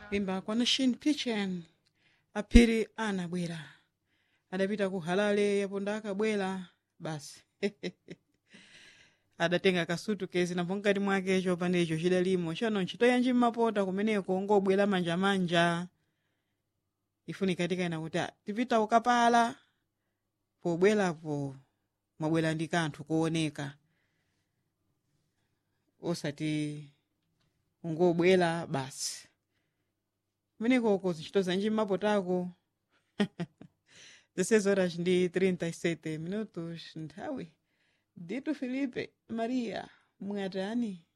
kuimba kwa nation kitchen aphiri anabwera adapita ku halale yapo ndakabwera basi adatenga kasutu kezi napo mkati mwake chopanda icho chidalimo chano ntchito yanji mmapota kumeneko ngobwera manjamanja ifunika tikayena kuti "Ah, tipita ukapala pobwerapo mwabwera ndi kanthu kooneka osati ungobwera basi kumenekoko ntchito zanji mmapotako dezesseis horas ndi 37 minutos nthawi dito filipe maria mwatani